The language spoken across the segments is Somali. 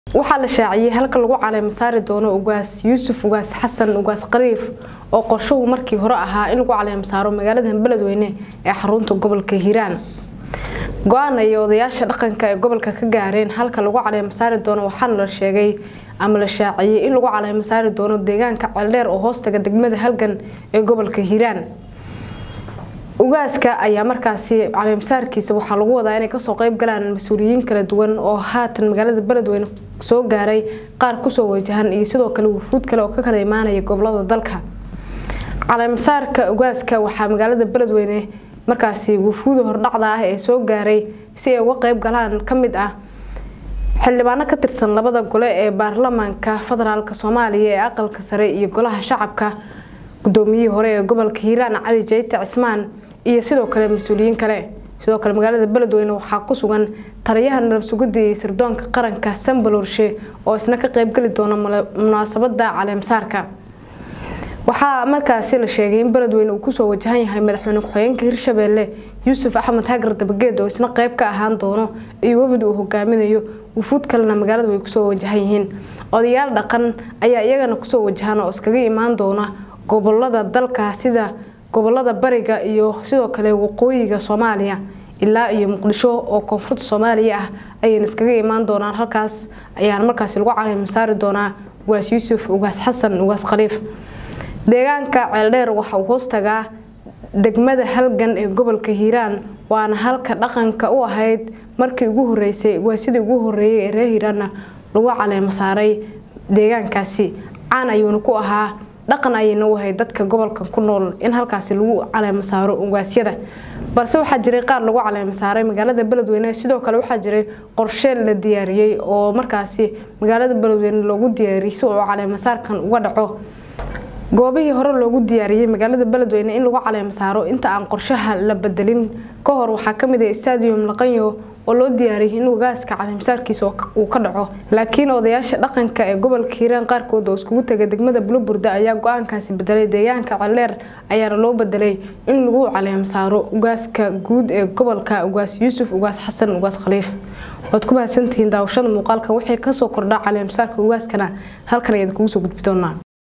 waxaa la shaaciyey halka lagu caleema saari doono ugaas yuusuf ugaas xasan ugaas qariif oo qorshuhu markii hore ahaa in lagu caleema saaro magaalada beledweyne ee xarunta gobolka hiiraan go-aan ay odayaasha dhaqanka ee gobolka ka gaareen halka lagu caleema saari doono waxaana la sheegay ama la shaaciyey in lagu caleema saari doono deegaanka ceeldheer oo hoostaga degmada halgan ee gobolka hiiraan ugaaska ayaa markaasi caleemasaarkiisa waxaa lagu wadaa inay kasoo qeyb galaan mas-uuliyiin kala duwan oo haatan magaalada beledweyne soo gaaray qaar kusoo wajahan iyo sidoo kale wufuud kale oo ka kala imaanaya gobolada dalka caleemasaarka ugaaska waxaa magaalada beledweyne markaasi wufuuda hordhacda ah ee soo gaaray si ay uga qeyb galaan kamid ah xildhibaano ka tirsan labada gole ee baarlamaanka federaalk soomaaliya ee aqalka sare iyo golaha shacabka gudoomiyihii hore ee gobolka hiiraan cali jayte cismaan iyo sidoo kale mas-uuliyiin kale sidoo kale magaalada beledweyne waxaa ku sugan taliyaha nalab sugidda iyo sirdoonka qaranka sambalorshe oo isna ka qeybgeli doona munaasabada caleemasaarka waxaa markaasi la sheegay in beledweyne uu kusoo wajahan yahay madaxweyne ku-xigeenka hirshabeelle yuusuf axmed hagar dabageed oo isna qeyb ka ahaan doono iyo wafdi uu hogaaminayo wufuud kalena magaalada way kusoo wajahan yihiin odayaal dhaqan ayaa iyagana kusoo wajahan oo iskaga imaan doona gobolada dalka sida gobolada bariga iyo sidoo kale waqooyiga soomaaliya ilaa iyo muqdisho oo koonfurta soomaaliya ah ayayna iskaga imaan doonaan halkaas ayaana markaasi lagu caleema saari doonaa ugaas yuusuf ugaas xasan ugaas khaliif deegaanka ceeldheer waxa uu hoostagaa degmada halgan ee gobolka hiiraan waana halka dhaqanka u ahayd markii ugu horeysay ugaasidii ugu horeeyay ee reer hiiraanna lagu caleema saaray deegaankaasi caan ayuuna ku ahaa dhaqan ayayna u ahayd dadka gobolka ku nool in halkaasi lagu caleema saaro ugaasyada balse waxaa jiray qaar lagu caleema saaray magaalada beledweyne sidoo kale waxaa jiray qorshe la diyaariyey oo markaasi magaalada beledweyne loogu diyaariyey si uu caleemasaarkan uga dhaco goobihii hore loogu diyaariyey magaalada beledweyne in lagu caleema saaro inta aan qorshaha la bedelin ka hor waxaa kamid ah stadium laqanyo oo loo diyaariyay in ugaaska caleemasaarkiisa uu ka dhaco laakiin odayaasha dhaqanka ee gobolka hiiraan qaarkood oo iskugu tegay degmada buloburda ayaa go-aankaasi bedelay deegaanka ceeldheer ayaana loo bedelay in lagu caleema saaro ugaaska guud ee gobolka ugaas yuusuf ugaas xasan ugaas khaliif waad ku mahadsantihiin daawashada muuqaalka waxay kasoo kordhaa caleemasaarka ugaaskana halkan ayaad kugu soo gudbi doonaa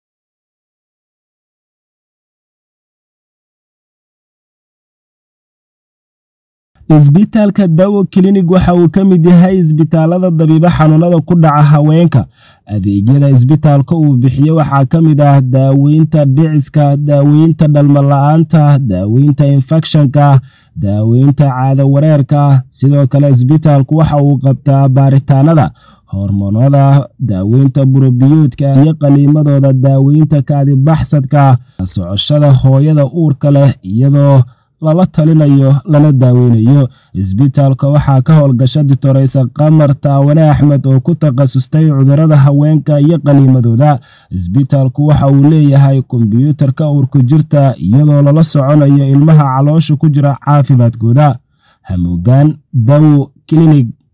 isbitaalka dawo klinig waxa uu ka mid yahay isbitaalada dabiibo xanuunada ku dhaca haweenka adeegyada isbitaalka uu bixiyo waxaa ka mid ah daaweynta dhiciska daaweynta dhalmala-aanta daaweynta infekshanka daaweynta caado wareerka sidoo kale isbitaalku waxa uu qabtaa baaritaanada hormoonada daaweynta burobiyoodka iyo qaliimadooda daaweynta kaadibaxsadka socoshada hooyada uurka leh iyadoo lala talinayo lana daaweynayo isbitaalka waxaa ka howlgasha ditoreysa qamar taawane axmed oo ku takhasustay cudurada haweenka iyo qaliimadooda isbitaalku waxa uu leeyahay kombyuutarka uurku jirta iyadoo lala soconayo ilmaha caloosha ku jira caafimaadkooda hamuugaan dawo klinig